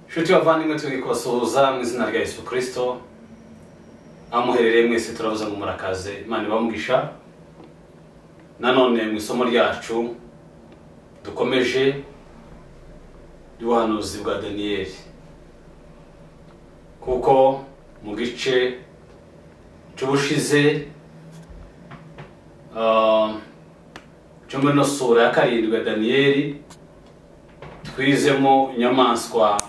nshuti bavandimwe turi kubasuhuza mu izina rya Yesu kirisito aho muherereye mwese turabuze ngo murakaze imana ibamugisha nanone mu isomo ryacu dukomeje ry'ubuhanuzi bwa daniyeli kuko mu gice cy'ubushize ah, cyo muri ino sura ya karindwi ya daniyeli twizemo inyamaswa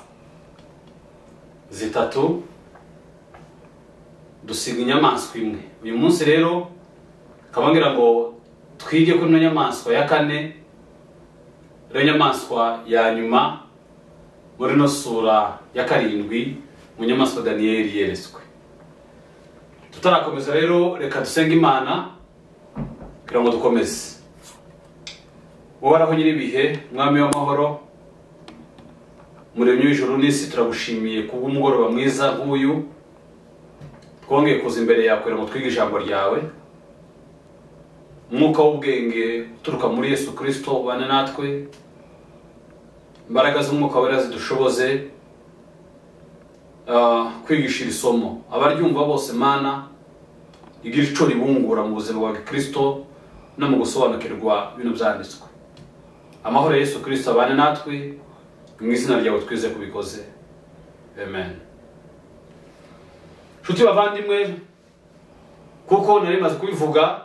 zitatu dusiga inyamaswa imwe uyu munsi rero nkaba ngira ngo twige kuri ino nyamaswa ya kane rero nyamaswa ya nyuma muri ino sura ya karindwi mu nyamaswa daniyeli yeretswe tutarakomeza rero reka dusenge imana kugira ngo dukomeze wohoraho nyir'ibihe umwami w'amahoro muremyi w'ijuru n'isi turagushimiye kubw'umugoroba mwiza nk'uyu twongeye kuza imbere yawe kugira ngo twige ijambo ryawe umwuka w'ubwenge uturuka muri yesu kirisito ubane natwe imbaraga z'umwuka wera zidushoboze ah, kwigisha iri somo abaryumva bose mana igira ico ribungura mu buzima bwa kirisito no mu gusobanukirwa bino byanditswe amahoro ya yesu kirisito abane natwe mu izina ryawe twize kubikoze amen nshuti bavandimwe kuko nari maze kubivuga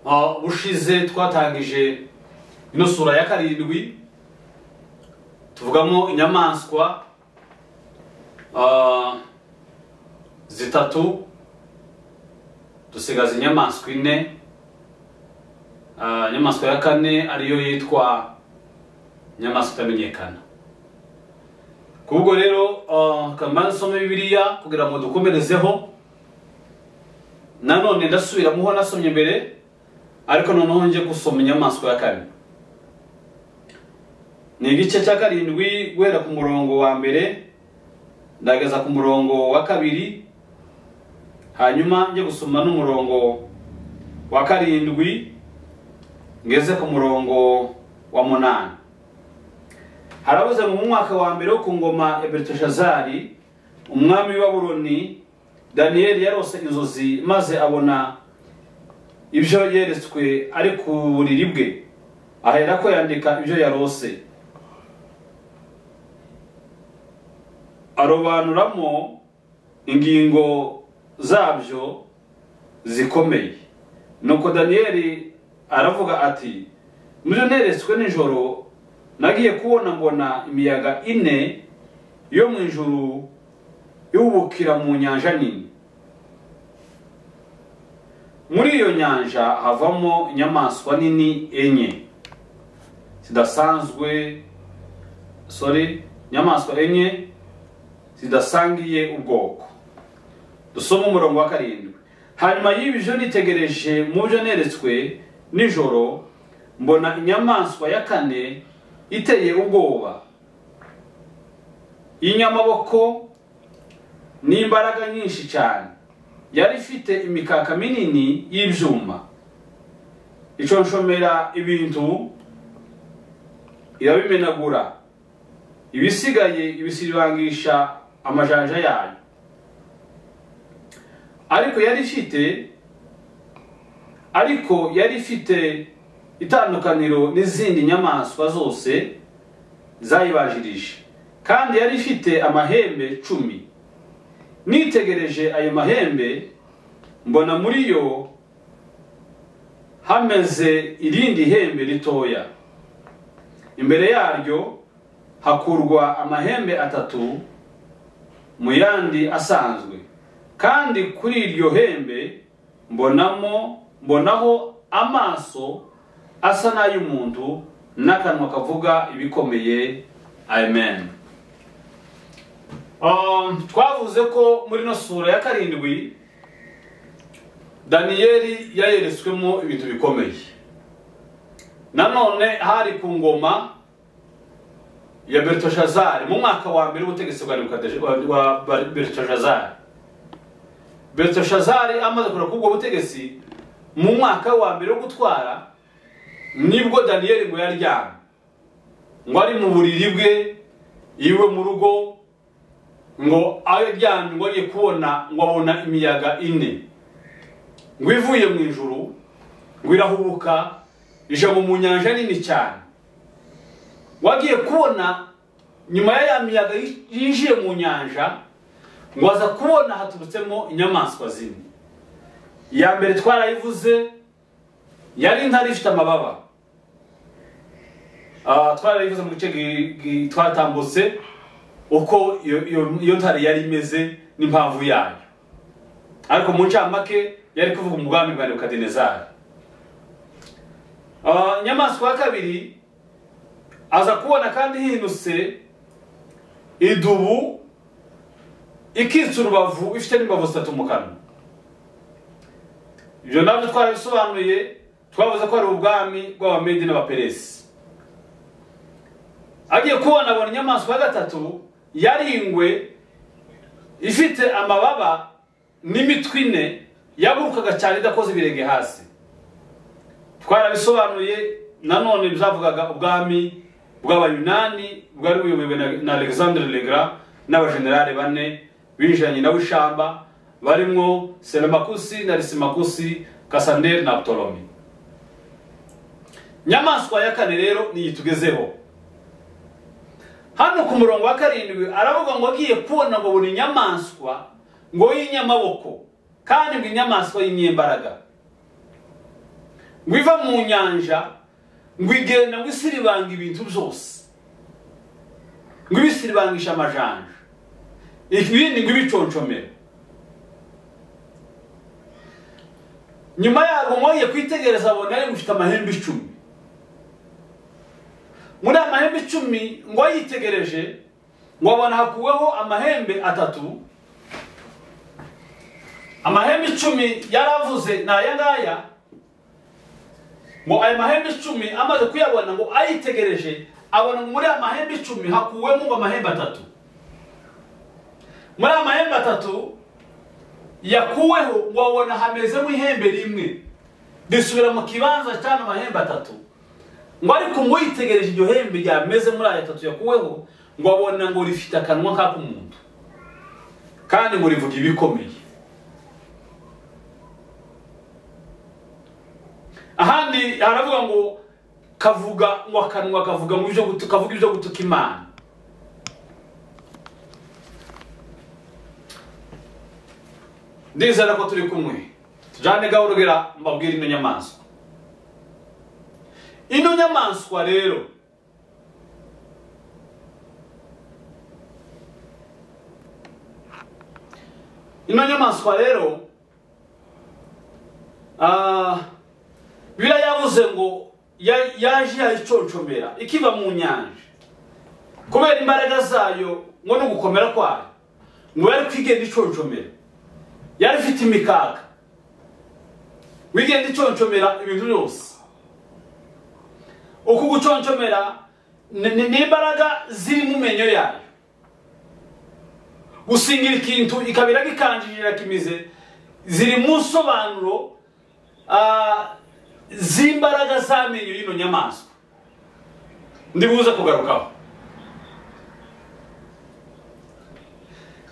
ah, bushize twatangije ino sura ya karindwi tuvugamo inyamaswa ah, zitatu dusigaza inyamaswa ine Ah, inyamaswa ya kane ariyo yitwa inyamaswa itamenyekana kubwo rero kamara dusome bibiliya kugira ngo dukomerezeho nanone ndasubiramo uho nasomye mbere ariko noneho njye gusoma inyamaswa ya kane ni igice cya karindwi guhera ku murongo wa mbere ndageza ku murongo wa kabiri hanyuma njye gusoma n'umurongo wa karindwi ngeze ku murongo wa munani harabuze mu mwaka wa mbere wo ku ngoma ya beriteshazari umwami wa buroni daniyeli yarose inzozi maze abona ibyo yeretswe ari ku buriri bwe ahera ko yandika ibyo yarose arobanuramo ingingo zabyo zikomeye nuko daniyeli aravuga ati mubyo neretswe nijoro nagiye kubona mbona imiyaga ine yo mu ijuru yubukira mu nyanja nini muri iyo nyanja havamo inyamaswa nini enye zidasanzwe sorry inyamaswa enye zidasangiye ubwoko dusoma umurongo wa karindwi hanyuma y'ibyo nitegereje mu byo neretswe nijoro mbona inyamaswa ya kane iteye ubwoba y'inyamaboko n'imbaraga nyinshi cyane yari ifite imikaka minini y'ibyuma iconshomera ibintu irabimenagura ibisigaye ibisibangisha amajanja yayo ariko yari ifite ariko yari ifite itandukaniro n'izindi nyamaswa zose zayibajirije kandi yari ifite amahembe cumi nitegereje ayo mahembe mbona muri yo hameze irindi hembe ritoya imbere yaryo hakurwa amahembe atatu mu yandi asanzwe kandi kuri iryo hembe mbonamo mbonaho amaso asa n'ay'umuntu n'akanwa kavuga ibikomeye amen Um, twavuze ko muri ino sura ya karindwi daniyeli yayeretswemo ibintu bikomeye nanone hari ku ngoma ya beritashazari mu mwaka wa mbere w'ubutegetsi bwa Nebukadnesh- wa- wa wa beritashazari beritashazari amaze kugera kuri ubwo butegetsi mu mwaka wa mbere wo gutwara nibwo daniyeli ngo yaryamye ngo ari mu buriri bwe iwe mu rugo ngo abe aryamye ngo agiye kubona ngo abona imiyaga ine ngo ivuye mu ijuru ngo irahubuka ije mu nyanja nini cyane ngo agiye kubona nyuma ya ya miyaga yinjiye mu nyanja ngo aza kubona haturutsemo inyamaswa zimwe iya mbere twarayivuze yari intare ifite amababa Ah, twarayivuze mu gice gi- gi- twatambutse uko iyo- iyo iyo ntare yari imeze n'impamvu yayo ariko mu ncamake yari kuvuga umugambi bwa nebukadinezari Ah, inyamaswa ya kabiri aza kubona kandi hindutse idubu ikitsa urubavu ifite n'imbavu zitatu mu kanwa ibyo nabyo twarabisobanuye twavuze ko ari ubwami bw'abamedi n'abaperesi agiye kubona abona inyamaswa ya gatatu yari ingwe ifite amababa n'imitwe ine yagurukaga cyane idakoze ibirenge hasi twarabisobanuye nanone byavugaga ubwami bw'abayunani bwari buyobowe na- na alexandre legra n'abajenerali bane binjiranye na w'ishamba barimo selemakusi na risimakusi kasanderi na ptolomi inyamaswa ya kane rero niyi tugezeho hano ku murongo wa karindwi aravuga ngo agiye kubona ngo buri nyamaswa ngo y'inyamaboko kandi ngo inyamaswa y'inyembaraga ngo iva mu nyanja ngo igenda ngo isiribanga ibintu byose ngo ibisiribangisha amajanja ibindi ngo ibiconcomere nyuma yago mwoye kwitegereza abona yari mufite amahembe icumi muri aya mahembe icumi ngo yitegereje ngo abona hakuweho amahembe atatu amahembe icumi yaravuze ni aya ngaya ngo aya mahembe icumi amaze kuyabona ngo ayitegereje abona ngo muri aya mahembe icumi hakuwemo ngo amahembe atatu muri aya mahembe atatu yakuweho ngo abona hamezemo ihembe rimwe risubira mu kibanza cyane amahembe atatu ngo ariko ngo yitegereje iryo hembe ryameze muri aya atatu yakuweho ngo abona ngo rifite akanwa k'ak'umuntu kandi ngo rivuga ibikomeye ahandi haravuga ngo kavuga ngo akanwa kavuga ngo ibyo gutu- kavuga ibyo gutuka imana ndizera ko turi kumwe tujyane gahoro mbabwire ino nyamaswa ino nyamaswa rero ino nyamaswa rero ah, bibiliya yavuze ngo ya- yaje yayiconcomera ikiva mu nyanja kubera imbaraga zayo ngo ni ugukomera kwayo ngo yari kwigenda iconcomera yari ifite imikaga wigenda iconcomera ibintu byose uku guconcomera ni ni- ni imbaraga ziri mu menyo yayo gusingira ikintu ikabira gikanjirira kimize ziri mu nsobanuro ah, z'imbaraga z'amenyo y'ino nyamaswa ndibuze kugarukaho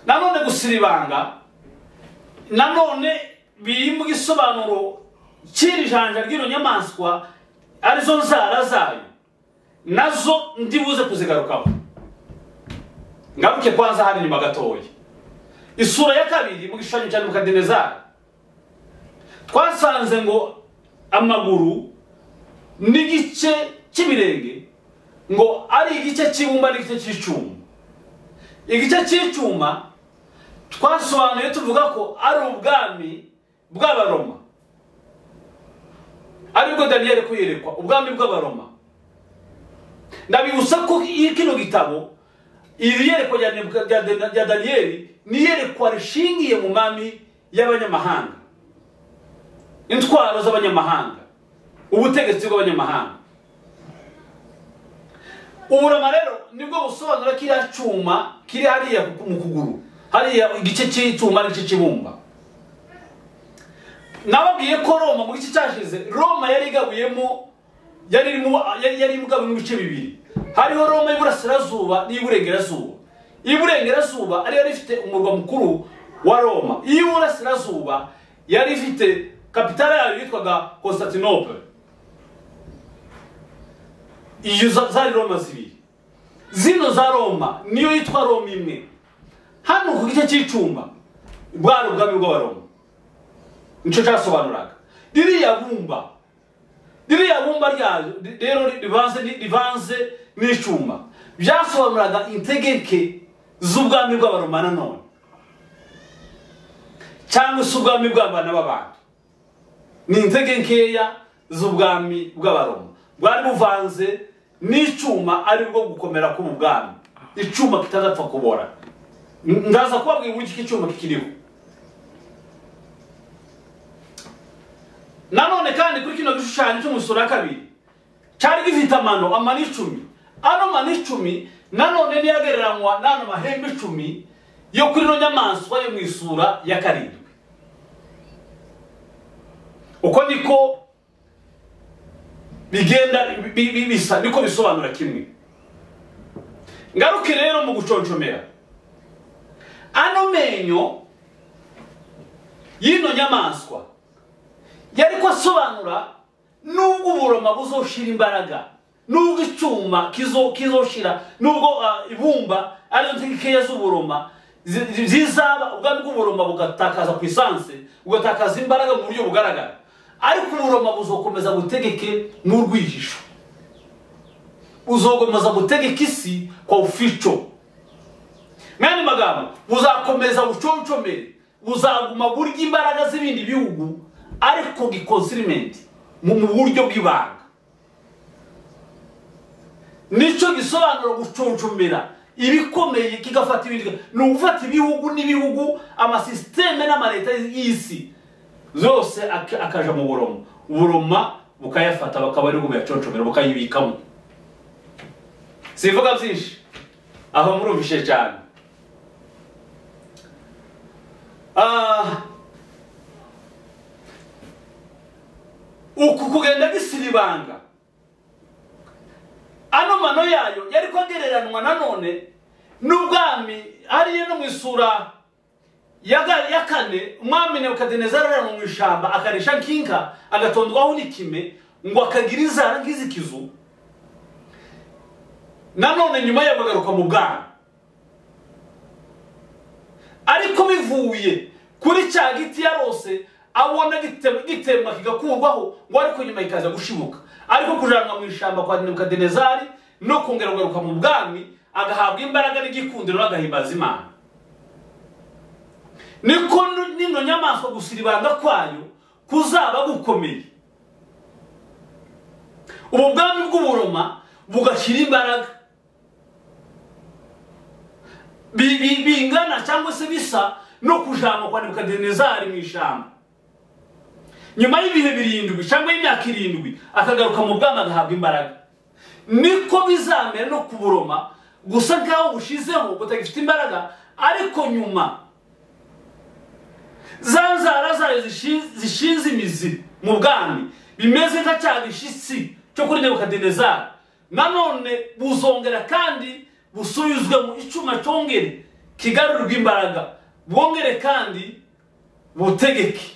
nanone gusiribanga nanone biri mu gisobanuro cy'iri janja ry'ino nyamaswa arizo nzara zayo nazo ndibuze kuzigarukaho ngaruke kwanza hari inyuma gatoya isura ya kabiri mu gishushanyo cya nebukadinezari twasanze ngo amaguru n'igice cy'ibirenge ngo ari igice cy'ibumba n'igice cy'icyuma igice cy'icyuma twasobanuye tuvuga ko ari ubwami bw'abaroma aribwo daniyeli kuyerekwa ubwami bw'abaroma ndabibutsa ko i- kino gitabo iri yerekwa rya Nebuka- rya Dan- rya daniyeli ni iyerekwa rishingiye mu mami y'abanyamahanga intwaro z'abanyamahanga ubutegetsi bw'abanyamahanga uburama rero nibwo busobanura kiriya cyuma kiri hariya ku- mu kuguru hariya igice cy'icyuma n'igice cy'ibumba nababwiye ko roma mu gice cyashize roma yari igabuyemo yari irimo yari yari igabuyemo ibice bibiri hariho roma y'iburasirazuba n'iy'iburengerazuba iy'iburengerazuba ariyo yari ifite umurwa mukuru wa roma iy'iburasirazuba yari ifite kapitale yayo yitwaga constantinople iyo za- zari roma zibiri zino za roma niyo yitwa roma imwe hano ku gice cy'icumba bwari ubwami bw'abaroma nicyo cyasobanuraga ririya bumba ririya bumba ryayo ri- rero ri- rivanze ni- rivanze n'icyuma byasobanuraga integeke z'ubwami bw'abaroma nanone cyangwa se ubwami bw'abana b'abantu ni intege nkeya z'ubwami bw'abaroma bwari buvanze n'icyuma ari bwo gukomera k'ubwami icyuma kitazapfa kubora N- ndaza kubabwira uburyo iki cyuma kikiriho nanone kandi kuri kino gishushanyo cy'umusoro wa kabiri cyari gifite amano amano icumi ano mano icumi nanone niyo agereranywa n'ano mahembe icumi yo kuri ino nyamaswa yo mu isura ya karindwi uko niko bigenda bi- bi- bi- bisa niko bisobanura kimwe ngaruke rero mu guconcomera ano menyo y'ino nyamaswa yari ko asobanura nubwo uburoma buzoshira imbaraga nubwo icyuma kizo- kizoshira nubwo ah, ibumba arizo ntekeya z'uburoma zi- zi- zizaba ubwami bw'uburoma bugatakaza ku isansi bugatakaza imbaraga mu buryo bugaragara ariko uburoma buzokomeza gutegeke n'urwihisho buzokomeza gutegeka isi kwa ufico mwene magambo buzakomeza buconcomere buzaguma burya imbaraga z'ibindi bihugu ariko gikonsirimente mu mu buryo bw'ibanga nicyo gisobanura guconcomera ibikomeye kigafata ibindi ni ugufata ibihugu n'ibihugu amasisiteme n'amaleta y'isi yose ak- akaja mu buroma uburoma bukayafata bakaba ari bwo buyaconcomera bukayibikamo sivuga byinshi aho murumvishe cyane Ah, uku kugenda gisiribanga ano mano yayo yari kwagereranywa nanone n'ubwami hariya no mu isura ya ga- ya kane umwami nebukadinezari arara mu ishyamba akarisha nkinka agatondwaho n'ikime ngo akagira inzara nk'izikizu nanone nyuma ye bagaruka mu bwana ariko bivuye kuri cya giti yarose abona gitema gitema kigakurwaho ngo ariko nyuma kikaza gushibuka ariko kujanwa mu ishyamba kwa nebukadinezari no kongera kugaruka mu bwami agahabwa imbaraga n'igikundiro n'agahimbaza imana niko nu- n'ino nyamaswa gusiribanga kwayo kuzaba gukomeye ubu bwami bw'uburoma bugashyira imbaraga bi- bi- bingana cyangwa se bisa no kujanwa kwa nebukadinezari mu ishyamba nyuma y'ibihe birindwi cyangwa y'imyaka irindwi akagaruka mu bwami agahabwa imbaraga niko bizamera no kuburoma gusa nk'aho bushizeho butagifite imbaraga ariko nyuma za nzara zayo zishi- zishinze imizi mu bwami bimeze nka cya gishyitsi cyo kuri nebukadinezari nanone buzongera kandi busubizwe mu icyuma cyongere kigarurirwa imbaraga bwongere kandi butegeke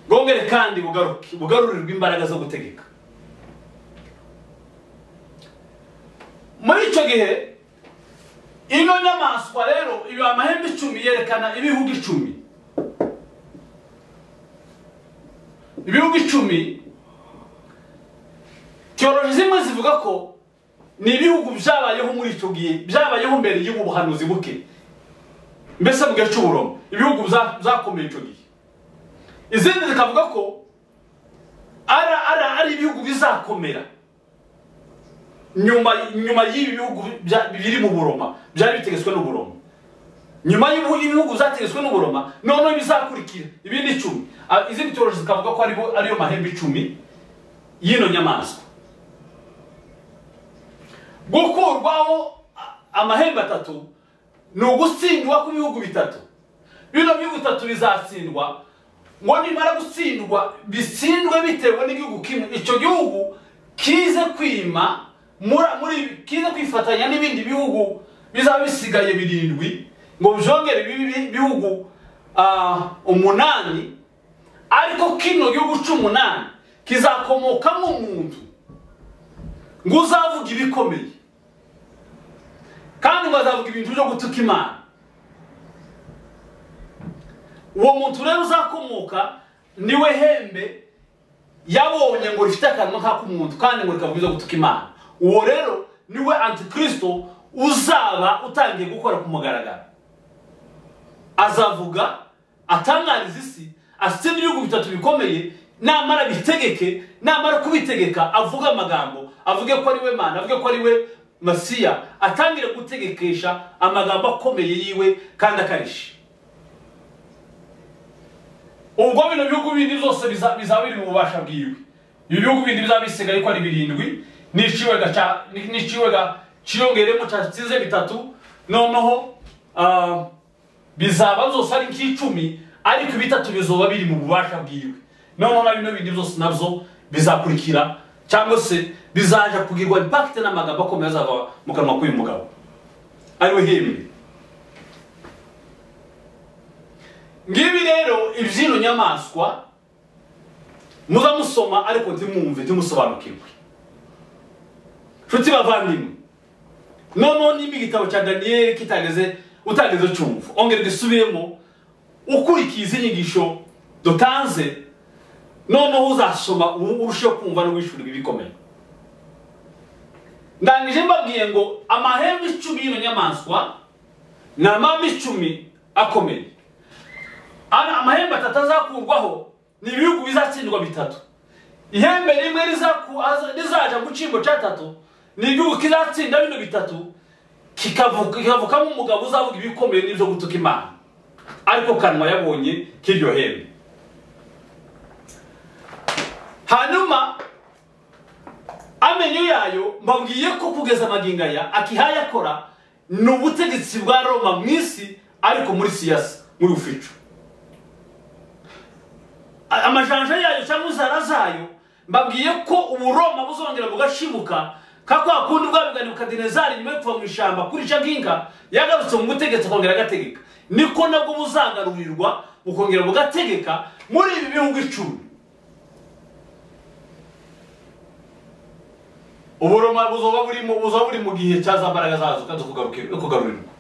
bwongere kandi bugaruke bugarurirwe imbaraga zo gutegeka muri icyo gihe ino nyamaswa rero iba amahembe icumi yerekana ibihugu icumi ibihugu icumi tiyoroji zimwe zivuga ko ni ibihugu byabayeho muri icyo gihe byabayeho mbere y'ubu buhanuzi buke mbese mu gihe cy'uburoma ibihugu bya- byakomeye icyo gihe izindi zikavuga ko ara ara ari ibihugu bizakomera nyuma nyuma y'ibi bihugu bya- biri mu buroma byari bitegetswe n'uburoma nyuma y'ibihugu y'ibihugu byategetswe n'uburoma noneho bizakurikira ibindi icumi Ah, izindi tiyoroji zikavuga ko aribo- ariyo mahembe icumi y'ino nyamaswa gukurwaho a- amahembe atatu ni ugutsindwa kw'ibihugu bitatu bino bihugu bitatu bizatsindwa ngo nimara gutsindwa bitsindwe bitewe n'igihugu kimwe icyo gihugu kize kwima mura- muri kize kwifatanya n'ibindi bihugu bizaba bisigaye birindwi ngo byongere bibe ibi- bihugu ah, umunani ariko kino gihugu cy'umunani kizakomokamo umuntu ngo uzavuga ibikomeye kandi ngo azavuga ibintu byo gutuka imana uwo muntu rero uzakomoka niwe hembe yabonye ngo rifite akanwa nk'ak'umuntu kandi ngo rikavuga ibyo gutuka imana uwo rero niwe antikristo uzaba utangiye gukora ku mugaragaro azavuga atangariza isi asitse n'ibihugu bitatu bikomeye namara bitegeke namara kubitegeka avuge amagambo avuge ko ari we mana avuge ko ari we masiya atangire gutegekesha amagambo akomeye yiwe kandi akarishye ubwo bino bihugu bindi byose biza- bizaba biri mu bubasha bwiwe ibi bihugu bindi bizaba bisigaye ko ari birindwi n'iciwega ca ni- n'iciwega ciyongeremo cyatsinze bitatu noneho ah, bizaba zose ari nk'icumi ariko bitatu bizoba biri mu bubasha bwiwe noneho na bino bindi byose nabyo bizakurikira cyangwa se bizaja kugirwa impakite n'amagambo akomeye azava mu kanwa k'uyu mugabo ariwe hembe ngibi rero ibyino nyamaswa muza musoma ariko ntimwumve ntimusobanukirwe nshuti bavandimwe noneho nimba igitabo cya daniyeli kitageze utageze cyumva ongera gisubiyemo ukurikiye izi nyigisho dutanze noneho uzasoma ubu urusheho kumva no wishyurwa ibikomeye ndangije mbabwiye ngo amahembe icumi y'ino nyamaswa ni amahembe icumi akomeye Ana amahembe atatu azakurwaho ni ibihugu bizatsindwa bitatu ihembe rimwe rizaku- aza- rizaja mu cyimbo cya tatu ni igihugu kizatsinda bino bitatu kikavuka- kikavukamo umugabo uzavuga ibikomeye n'ibyo gutuka imana ariko kanwa yabonye k'iryo hembe hanyuma amenyo yayo mbabwiye ko kugeza amagingo aya akihaya akora ni ubutegetsi bwa roma mu isi ariko muri siyasi muri ufico A- amajanja yayo cyangwa inzara zayo mbabwiye ko uburoma buzongera bugashibuka ka kwa kundi bwabigani bukadinezari nyuma yo kuva mu ishyamba kurica nk'inka yagarutse mu butegetsi akongera agategeka niko nabwo buzagarurirwa bukongera bugategeka muri ibi bihugu icumi uburoma buzoba buri mu buzoba buri mu gihe cya za mbaraga zazo kandi kugaruka- kugarurirwa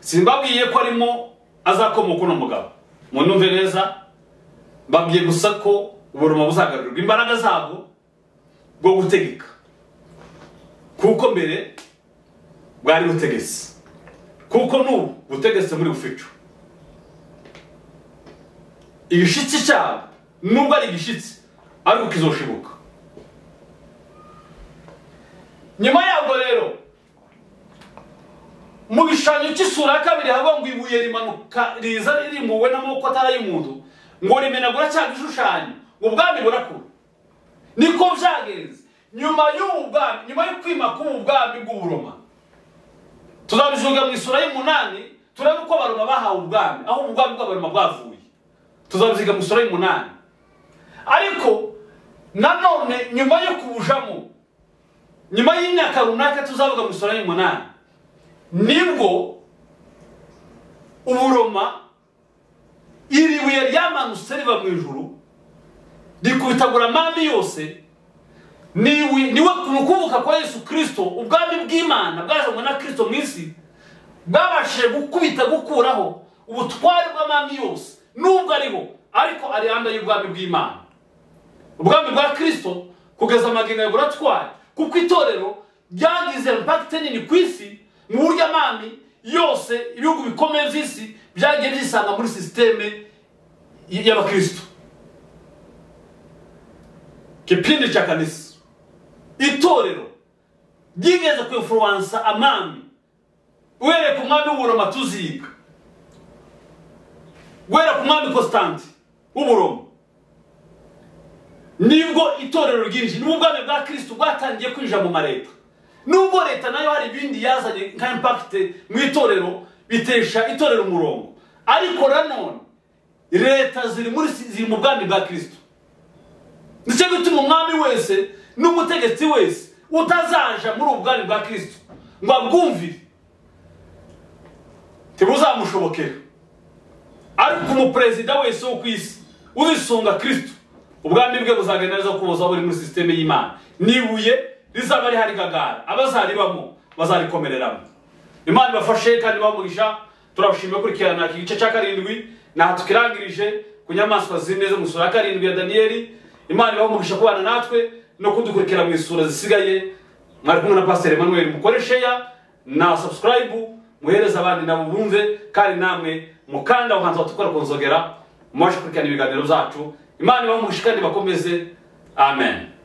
simbabwiye ko arimo azakomoka uno mugabo munumve neza mbabwiye gusa ko uburuma buzagarurirwa imbaraga zabwo bwo gutegeka kuko mbere bwari butegetse kuko n'ubu butegetse muri bufico igishitsi cyabo nubwo ari igishitsi ariko kizoshibuka nyuma yabwo rero mu gishushanyo cy'isura ya kabiri haba ngo ibuye rimanuka riza rimuwe n'amaboko atari ay'umuntu ngo rimenagura cya gishushanyo ngo ubwami burakura niko byagenze nyuma y'ubu bwami nyuma yo kwima k'ubu bwami bw'uburoma tuzabijuga mu isura y'umunani turebe uko abaroma bahawe ubwami aho ubwami bw'abaroma bwavuye tuzabiziga mu isura y'umunani ariko nanone nyuma yo kubujamo nyuma y'imyaka runaka tuzavuga mu isura y'umunani nibwo uburoma iri buye ryamanutse riva mu ijuru rikubitagura amande yose niwe niwe mu kuvuka kwa yesu kirisito ubwami bw'imana bwazanywe na kirisito mu isi bwabashije gukubita gukuraho ubutware bw'amande yose nubwo ariho ariko ari handa y'ubwami bw'imana ubwami bwa kristo kugeza amagingo ya buratwari kuko itorero ryagize impakite nini ku isi mu buryo amami yose ibihugu bikomeye by'isi byagiye byisanga muri sisiteme y- y'abakristo kipindi cha kanisa itorero ryigeze kuinfluwansa amami uhereye ku mwami w'uburoma tuziga guhera ku mwami constante w'uburoma nibwo itorero ryinjiye nibwo ubwami bwa kirisito bwatangiye kwinjira mu mareta nubwo leta nayo hari ibindi yazanye nka impakite mu itorero bitesha itorero umurongo ariko nanone leta ziri muri ziri mu bwami bwa kirisito nicyo gituma umwami wese n'umutegetsi wese utazaja muri ubu bwari bwa kirisito ngo abwumvire ntibuzamushobokera ariko umuperezida wese wo ku isi uzisunga kirisito ubwami bwe buzagenda neza kuko buzaba buri muri sisiteme y'imana n'ibuye rizaba rihari kagara abazaribamo bazarikomereramo imana ibafashe kandi bamugisha turabashimira gukurikirana iki gice cya karindwi ntaha tukirangirije ku nyamaswa zine zo mu isura ya karindwi ya daniyeli imana ibaha umugisha kubana natwe no kudukurikira mu isura zisigaye mwari kumwe na pasiteri emanuweli mukoresheya na sabusikarayibu muhereze abandi nabo bumve kandi namwe mukanda aho hantu batukora ku nzogera mubashe gukurikirana ibiganiro byacu imana ibaha umugisha kandi bakomeze amen